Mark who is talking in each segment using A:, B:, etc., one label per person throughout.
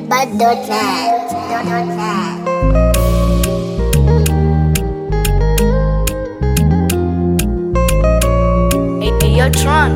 A: Bad.net. Bad.net.
B: Hey, hey, yo, Tron.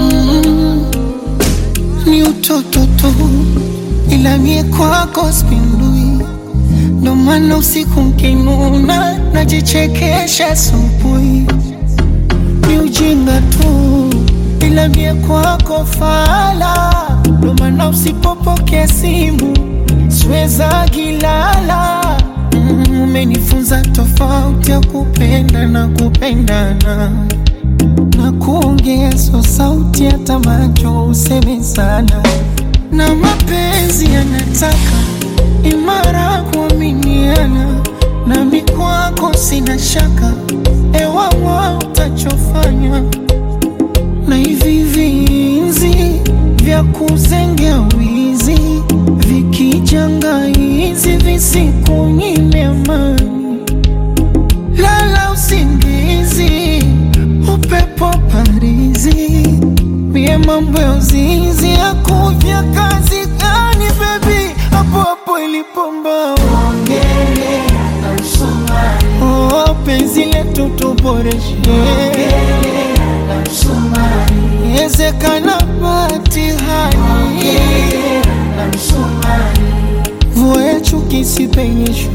C: ni utoto tu, ila mie kwako spindui, ndo maana usiku mkinuna najichekesha asubuhi. Ni ujinga tu, ila mie kwako fala, ndo maana usipopokea simu siweza gilala. Mm, Umenifunza tofauti ya kupenda na kupendana na kuongea so sauti hata macho useme sana, na mapenzi yanataka imara kuaminiana, nami kwako sina shaka, ewawa utachofanya na hivi vinzi vya kuzengea wizi vikijanga hizi visikunyime amani lala usingizi, upepo parizi, mie mambo ya uzinzi akuja kazi gani bebi, hapo hapo ilipomba ongele oh, penzi letu tuboreshe ezekana batihani mvua ya chuki sipenyeshwe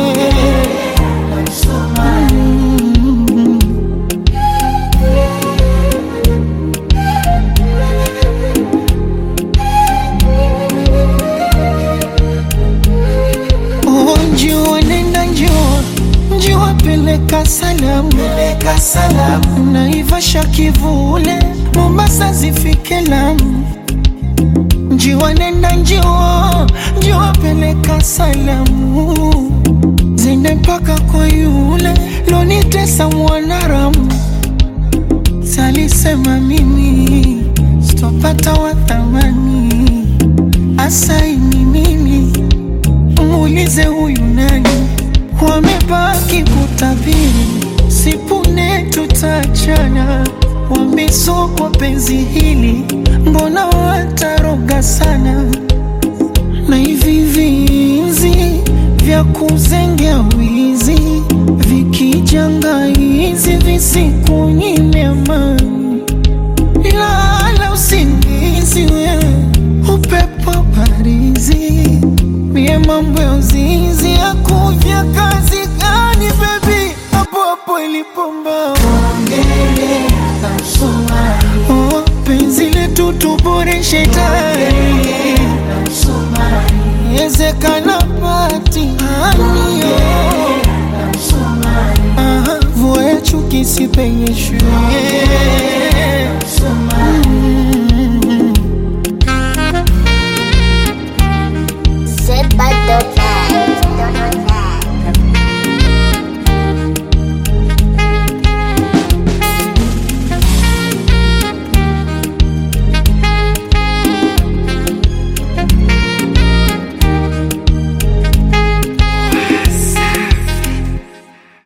C: Oh, njua nenda njua njua peleka salamu peleka salamu naivasha kivule mombasa zifike lamu njiwa nenda njiwa njiwa peleka salamu zende mpaka kwa yule lonitesa mwanaramu salisema mimi sitopata wathamani asaini mimi muulize huyu nani, wamebaki kutabiri, sipune tutachana, wamesokwa penzi hili, mbona wataroga sana, na hivi vinzi vya kuzengea wizi vikijanga hizi visikunyime amani lala usingizi wewe, upepo parizi, mie mambo ya uzinzi akuja kazi gani bebi, hapo hapo ilipomba ongele oh, penzi letu tuboreshe tayari ezekana patihaniyo vua ya chuki sipenyeshwe